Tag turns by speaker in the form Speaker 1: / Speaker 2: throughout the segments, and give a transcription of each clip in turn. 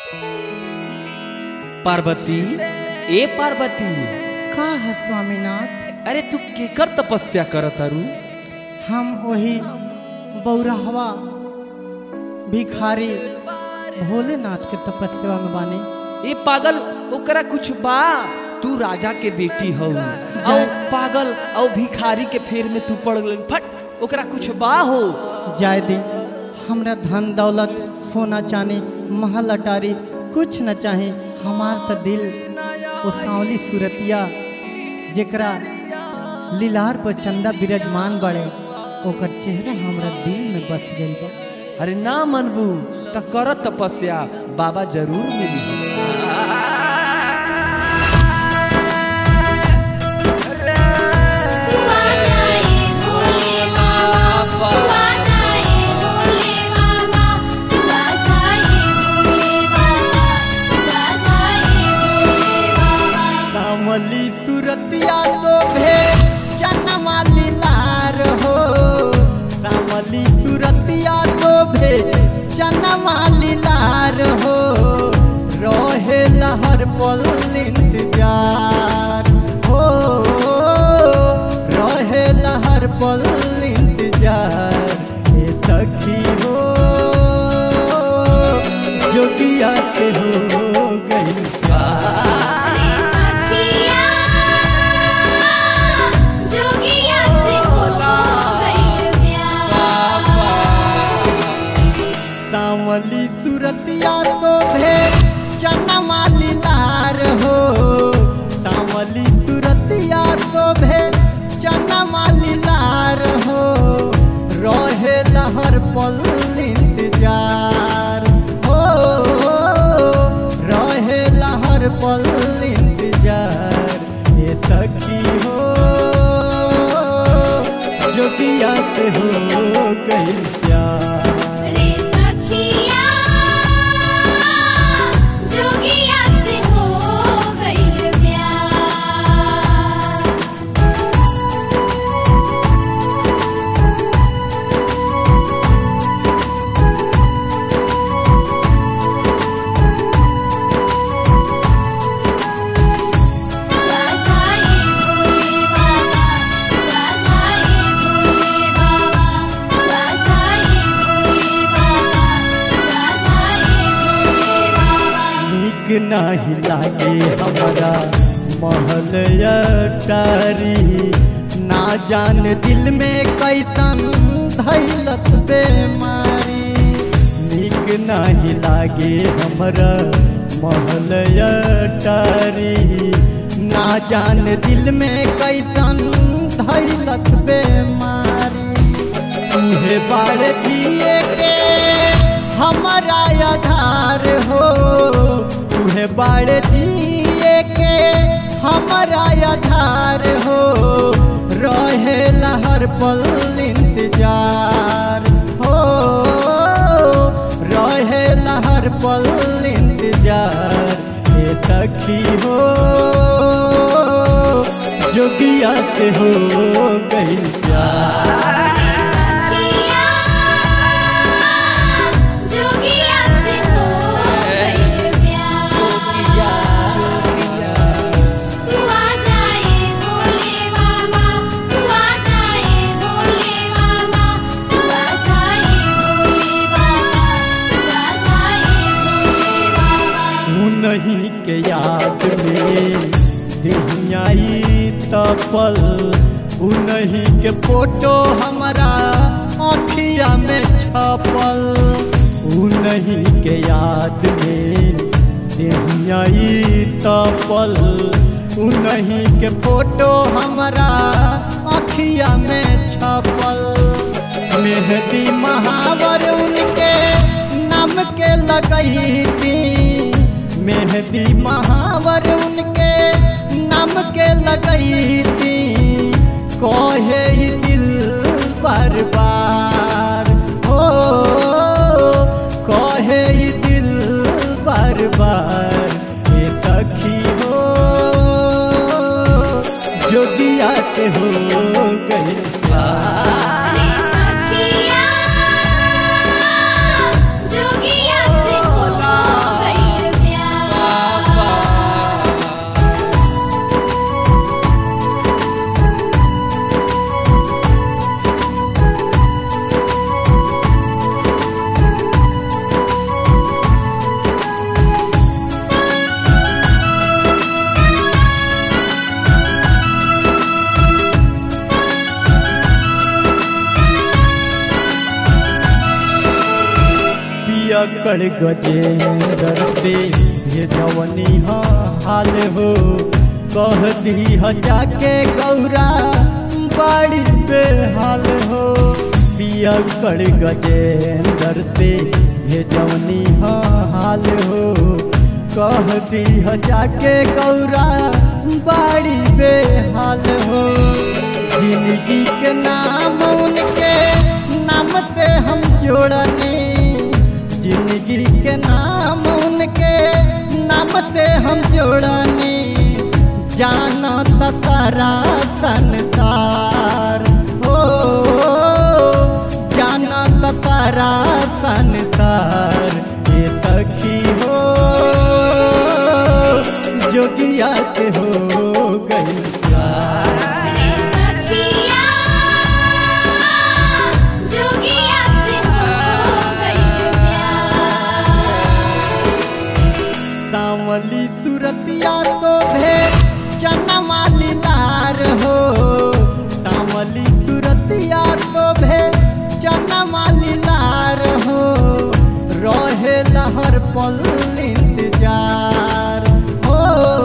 Speaker 1: पार्वती ए पार्वती
Speaker 2: का है स्वामीनाथ
Speaker 1: अरे तू केकर तपस्या करत अरू
Speaker 2: हम वही बौराहवा भिखारी भोलेनाथ के तपस्या में बानी
Speaker 1: ए पागल ओकरा कुछ बा तू राजा के बेटी हो औ पागल औ भिखारी के फेर में तू पड़ गल फट ओकरा कुछ बा हो
Speaker 2: जाय दी हमरा धन दौलत सोना चांदी महल अटारी कुछ न चाहे हमार तो दिल वो सांवली सूरतिया जेकरा लीलार पर चंदा विराजमान बड़े ओकर चेहरा हमरा दिल में बस गइल बा
Speaker 1: अरे ना मनबू त कर तपस्या बाबा जरूर मिली
Speaker 3: हुआ जाए भोले बाबा हुआ जाए भोले बाबा हुआ जाए भोले बाबा हुआ जाए भोले बाबा
Speaker 2: सांवली सूरतिया शोभे चनमा लीलार हो सांवली सूरतिया शोभे चनमा लीलार हो रहे लहर पल इंतजार हो रहे लहर पल इंतजार हे सखी हो जोगिया के हो गई
Speaker 3: रे सखिया जोगिया से हो गई प्यार
Speaker 2: सावली सूरतिया शोभे चनमा लीलार हो सावली सूरतिया शोभे चनमा लीलार हो रहे लहर पल इंतजार हो रहे लहर पल इंतजार ये सखी हो जोगिया से हो गई प्यार
Speaker 3: रे सखिया जोगिया से हो गई प्यार हुआ जाए भोले बाबा हुआ जाए भोले बाबा हुआ जाए भोले बाबा हुआ जाए भोले बाबा
Speaker 2: नीक नाही लागे हमारा महल अटारी ना जान दिल में कैसन धैलत बेमारी नीक नाही लागे हमरा महल अटारी ना जान दिल में कैसन धैलत बेमारी तुहे बाड़ दिए के हमारा आधार हो तुहे बाड़ दिए के हमारा आधार हो रहे लहर पल इंतजार हो रहे लहर पल इंतजार ये सखी हो जोगिया से हो गई प्यार
Speaker 3: सखिया जोगिया से हो गई प्यार हुआ जाए भोले बाबा हुआ जाए भोले बाबा हुआ जाए भोले बाबा हुआ जाए भोले बाबा
Speaker 2: उन्हीं के याद में दिहियाई तपल उन्हीं के फोटो हमारा अखिया में छपल उन्हीं के याद में दिहियाई तपल उन्हीं के फोटो हमारा अखिया में छपल मेहदी महावर उनके नाम के लगई थी मेहदी महावर उनके नाम के लगई थी कहे ई दिल बार बार हो कहे ई दिल बार बार ये सखी हो जो दिया के हो गई
Speaker 3: रे सखिया जोगिया से हो गई
Speaker 2: पियकड़ गजेंद्र से भेजवनी ह हाल हो कह दी ह जाके गौरा बड़ी बेहाल हो पियकड़ गजेंद्र से भेजवनी ह हाल हो कह दी ह जाके गौरा बड़ी बेहाल हो जिंदगी के नाम उनके नाम से हम जोड़ने जिंदगी के नाम उनके नाम से हम जोड़ने जाना त सारा संसार हो जाना त सारा संसार ये सखी हो जोगिया से हो गई
Speaker 3: रे सखिया जोगिया से हो गई प्यार
Speaker 2: सावली सुरतिया तो भे चनमा लार हो सावली सुरतिया तो भे चनमा लार हो रहे लहर पल इंतजार हो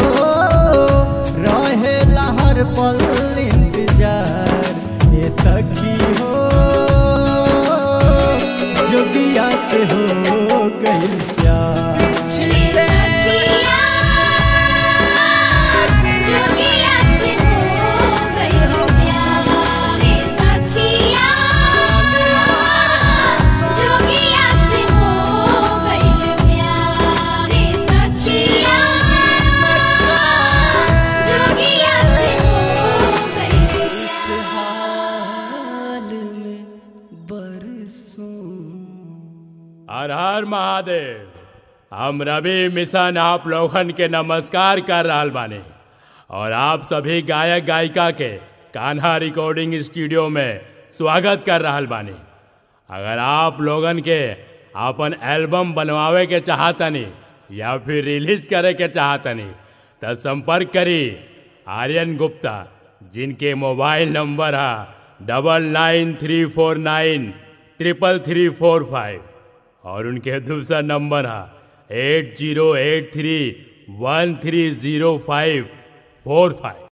Speaker 2: रहे लहर पल इंतजार ये सखी हो जोगिया से हो गई प्यार
Speaker 3: रे सखिया जोगिया से हो गई प्यार रे सखिया जोगिया से हो गई प्यार रे सखिया जोगिया से हो गई प्यार
Speaker 1: हाल में बरसों
Speaker 4: हर हर महादेव हम रवि मिशन आप लोगन के नमस्कार कर रहल बानी और आप सभी गायक गायिका के कान्हा रिकॉर्डिंग स्टूडियो में स्वागत कर रहल बानी अगर आप लोगन के अपन एल्बम बनवावे के चाहतनी या फिर रिलीज करे के चाहतनी तो संपर्क करी आर्यन गुप्ता जिनके मोबाइल नंबर है double nine three four nine triple three four five और उनके दूसरा नंबर है eight zero eight three one three zero five four five